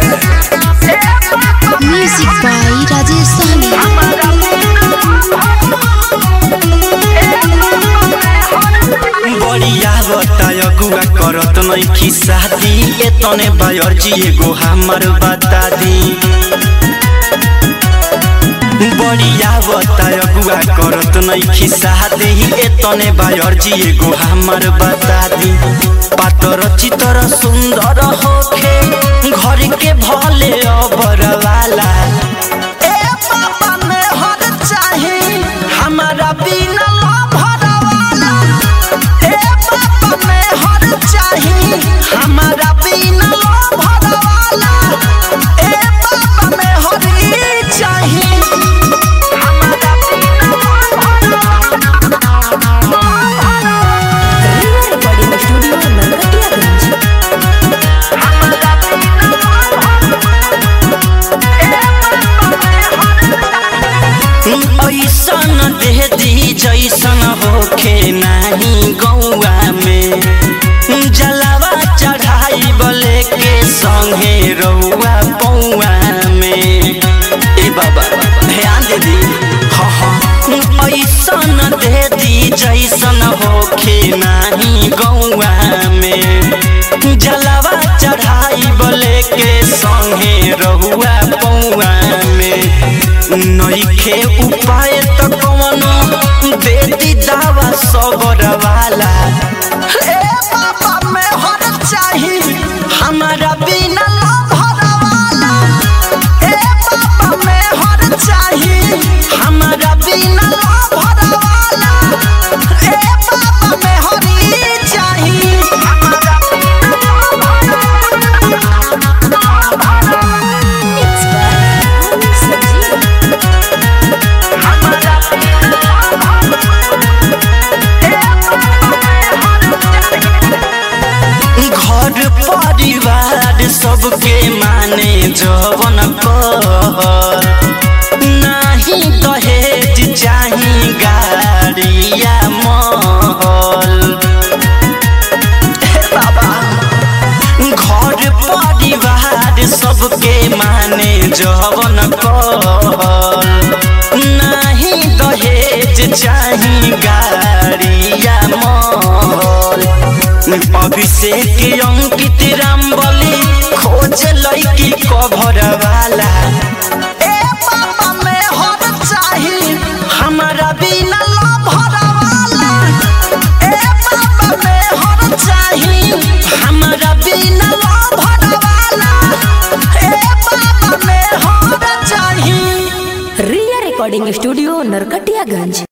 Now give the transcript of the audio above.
Music by Rajesh Sahni. बड़िया बताय गुआ करत नइखी शादी एतने बायर्जी एगो हमर बता दी बड़िया बताय गुआ करत नइखी शादी एतने बायर्जी एगो हमर बता दी पातर चितर सुंदर होखे घर के भले अबर वाला ए बाबा में हर चाहे हमारा बिना भर वाला ए बाबा में हर चाही हमारा बिना भर वाला ए बाबा में हर चाही हमारा बिना recording studio Narkatiyaganj. ऐसन दे दी जैसन होखे नाही गौआ में जलावा चढ़ाई बले के संगे रउआ पौआ में ए बाबा ध्यान दे दी हाँ हाँ ऐसन दे दी जैसन होखे नाही गौआ में जलावा चढ़ाई बले के संगे रहुआ पौआ में नइखे उपाय त कवनो देती दावा सबर वाला ए बाबा में हर चाही हमारा बिना भर वाला ए बाबा में हर चाही हमारा बिना भर वाला ए बाबा में हरी चाही हमारा Mixed by Manu Sanjeev. घर परिवार सबके माने जवन कहल नाही दहेज चाही गाड़िया महल हे बाबा घर परिवार सबके माने जवन कहल नाही दहेज चाही गाड़िया महल अभिषेक अंकित रामबली खोज लैकी कभर वाला ए बाबा में हर चाही हमारा बिना लभर वाला ए बाबा में हर चाही हमारा बिना लभर वाला ए बाबा में हर चाही Ria Recording Studio Narkatiyaganj.